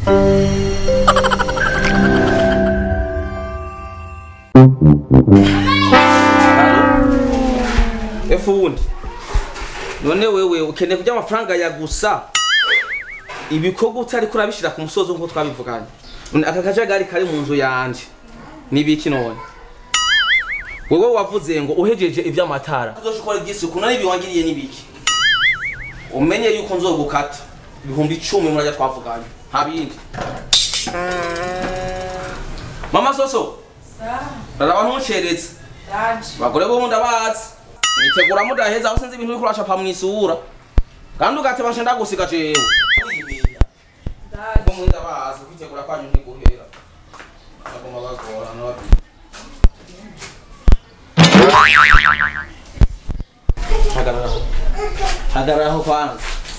efundi none wewe ukeneye kurya amafaranga ya gusa ibikorwa utari kurabishira ku musozi nk'uko twabivuganye None aka kajagari kari mu nzu yanje nibiki none wewe wavuze ngo uhejeje ivy'amatara uzoshobora iby'isuku none ibi wangiriye nibiki umenye yuko nzogukata ibihumbi icumi murajya twavuganye nta bindi mama soso raraba ntuceretse bagore bo ndabazi mwitegura mudaheza aho sinzi ibintu uriko uracapa mw'isura kandi ugateba nce ndagusiga jewe ko mwe ndabazi kwitegura kwanyu ntiguhera bagoma bagorana babi hagararaho hagararaho kwanza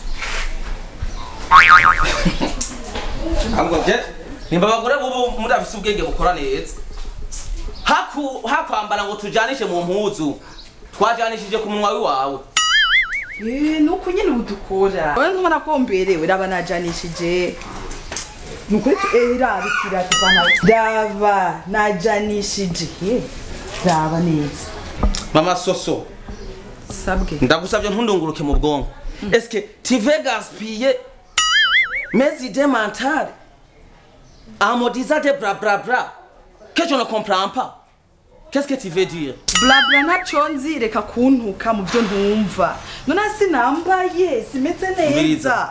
ntabwo je nimba abagore bubu mudafise ubwenge bukora neza haku hakwambara ngo tujanishe mu mpuzu twajanishije ku munwa wiwawe Eh, nuko nyine udukora wowe nkubona ko mberewe raba najanishije nukuri tu eh raba ikiratu bana raba najanishije eh raba neza mama soso sabwe ndagusabye ntundunguruke mu bwonko eske tive gaspille mes idées mentales amodiza de bra bra bra que je ne comprends pas qu'est-ce que tu veux dire blabla ntaco nzi reka kuntuka mu byo ntumva none sinambaye simeze neza Mbiriza.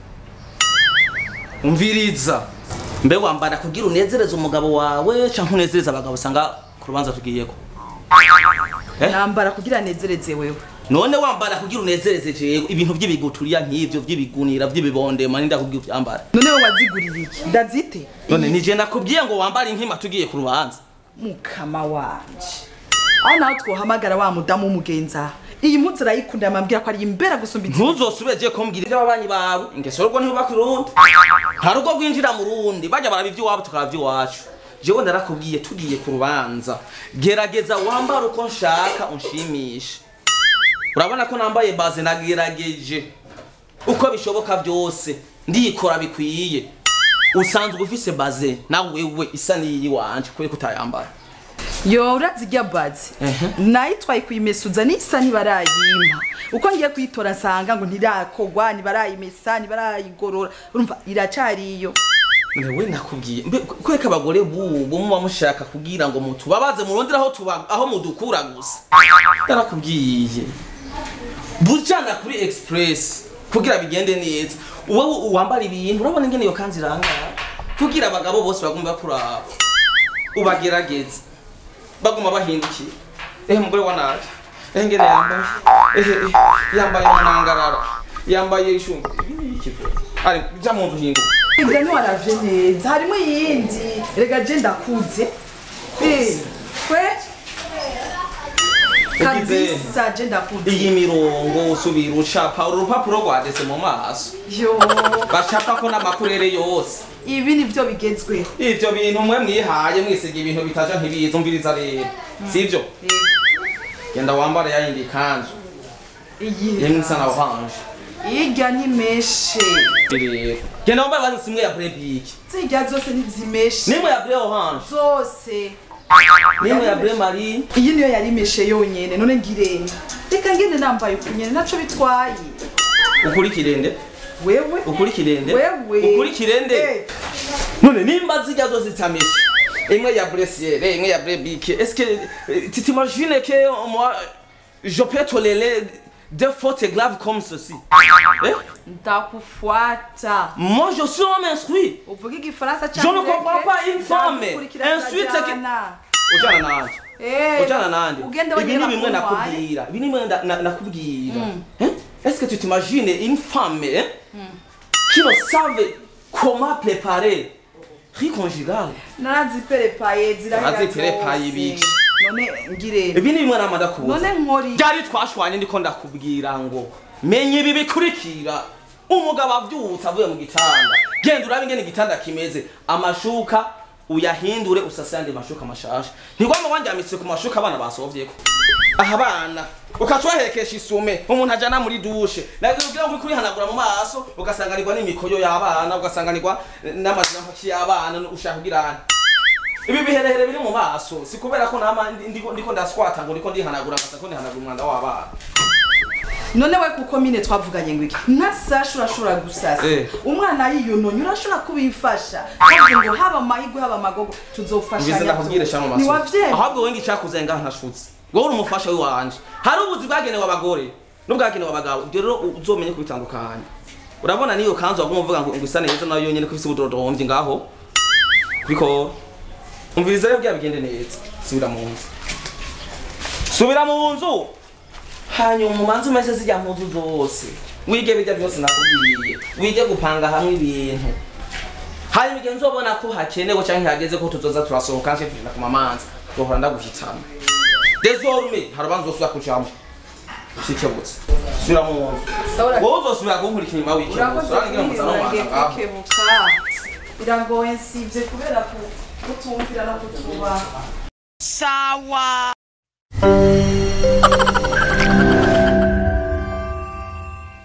umviriza mbe wambara kugira unezereze umugabo wawe canke unezereze abagabo usanga ku rubanza tugiyeko Eh? nambara kugira nezereze wewe none wambara kugira unezereze jewe ibintu vy'ibiguturiya nk'ivyo vy'ibigunira vy'ibibondema ninda kubwira uvyambara none we waziguriye iki ndazite none nije nakubwiye ngo wambare inkima tugiye ku rubanza mukama wanje aho nawe twohamagara wa mudamu w'umugenza iyi mpuzu urayikunda yamambwira ko ari imbera gusumba izindi ntuzosubire je kumbwira ivy'ababanyi bawe ingeso rugo ntibubaka urundi nta rugo rwinjira mu rundi bajya baraba ivy'iwabo tukaraba ivy'iwacu jewe narakubwiye tugiye ku rubanza gerageza wambare uko nshaka unshimishe urabona ko nambaye baze nagerageje uko bishoboka byose ndikora bikwiye usanzwe ufise baze nawe wewe isa n'iyi wanje kubera ko utayambara yo urazirya bazi nayitwaye kuyimesuza nisa ntibarayimpa uko ngiye kuyitora nsanga ngo ntirakogwa ntibarayimesa ntibarayigorora urumva iracariyo Newe nakubwiye mbe kweka abagore bubu muba mushaka kugira ngo mutubabaze murondera aho tuba aho mudukura gusa narakubwiye bujana kuri express kugira bigende neza wowe wambara ibintu urabona ingene iyo kanzu irangara kugira abagabo bose bagumba bakuraba ubagerageze baguma bahindukiye ehe mugore wa naje ehe ngene yambaye ehe ehe, yambaye umunangarara yambaye ishungu ibi ni iki vyo? ari ja mu nzu hinduka ibyo ntiwaravye neza harimo iyindi rega je ndakuze Eh, kwe Ugize- kabisa je ndakuze iyi mirongo usubira ucapa urupapuro rwadese mu maso yo bacapa ko n'amakurere yose ibi nivyo bigezweho ivyo bintu mwe mwihaye mwisiga ibintu bitaja ntibiza umviriza rero sivyo genda wambara yayindi kanzu iyi yemwe isa na oranje irya nimeshe rero genda wambara basi simwe ya brebiki zirya zose ntizimeshe nimwe ya bre oranje zose nimwe ya bre marine iyi niyo yari imeshe yonyene none ngirene reka ngende nambaye ukunyene naco bitwaye ukurikirende wewe ukurikirende Wewe. ukurikirende Eh. none nimba zijya zose zitameshe imwe ya bresiere imwe ya brebike est-ce que euh, tu t'imagines que moi je peux tolérer des fautes graves comme ceci eh? ndakufuata moi je suis homme instruit uvuga igifaransa Je ne comprends pas une femme. Ensuite, ujana nanje ujana nande ugende ibi ni wongera bimwe kuntware. nakubwira ibi ni bimwe nda- na- nakubwira Eh? est-ce que tu t'imagines une femme eh, qui ne savait comment préparer riz conjugal naraziperepaye zirahera Naraziperepaye zose. ibiki? none ngirene ibi ni bimwe nama ndakubuza none nkori byari twashwanye ndiko ndakubwira ngo menya ibi bikurikira umugabo avyutse avuye mu gitanda genda urabe ingene igitanda kimeze amashuka uyahindure usase yandi mashuka mashasha ntigwama wanjyamitse ku mashuka abana basovyeko aha abana ukaca wahekesha isume umuntu ajana muri dushe nabwo ugira ngo kurihanagura mu maso ugasanganirwa n'imikoyo y'abana ugasanganirwa n'amazina mpaki y'abana ushaka kugira ibi biherehere biri mu maso si kubera ko nama ndiko ndiko ndaswata ngo ndiko ndihanagura ngasa ko ndihanagura umwanda w'abana none we kuko mine twavuganye ngo iki nka sasha urashobora gusasa Eh. umwana yiyononye urashobora kubifasha kavuze ngo haba amahirwe haba amagogo ngize tuzofashanya ndakubwire shano maso ntiwavyemera ahubwo wengi cyakuze ngaha ntashutse wowe uri umufasha w'iwanje hari ubuzi bwagenewe abagore n'ubwagenewe abagabo ibyo rero uzomenye kubitandukanya urabona niyo kanzu waguma uvuga ngo ngo isa neza nayo yonyene ko ifise ubudodombyi ngaho kuriko umviriza rero bya bigende neza subira mu nzu subira mu nzu hanyuma umanze umeze zijya mpuzu zose wige bijya byose nakubwiye wige gupanga hamwe ibintu hanyuma igihe nzobona ko hakenewe cyangwa hageze ko tuzoza turasohoka nse tugenda ku mamanza zohora ndaguhitamo desorme hari abanza uzosubira kujamo ushikebutse subira mu nzu wowe uzosubira kunkurikira inyuma wikebutse urakoze urangira muza no uragiye mwanza ngaho kwikebuka biragoye nsibye kubera ku- kutumvira no kutubaha sawa